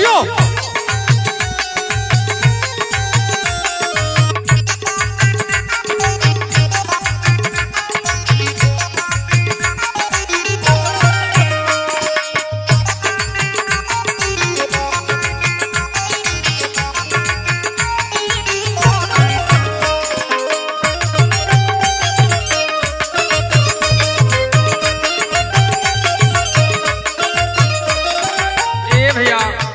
जियो ए भैया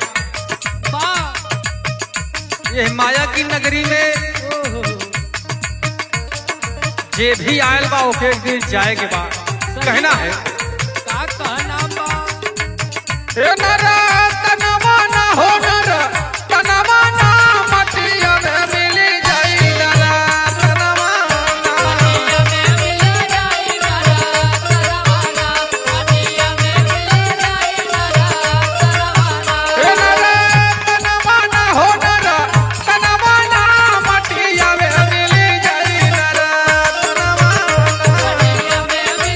ये माया की नगरी में जे भी आयल बा ओके एक दिन जाए के बा कहना है का कहना बा ए नरा तनवा ना हो नरा तनवा ना मटिया में मिली जाई नरा तनवा ना ए नरा तनवा ना हो नरा तनवा ना मटिया में मिली जाई नरा तनवा ना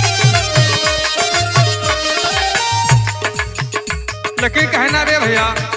लेकिन कहना रे भैया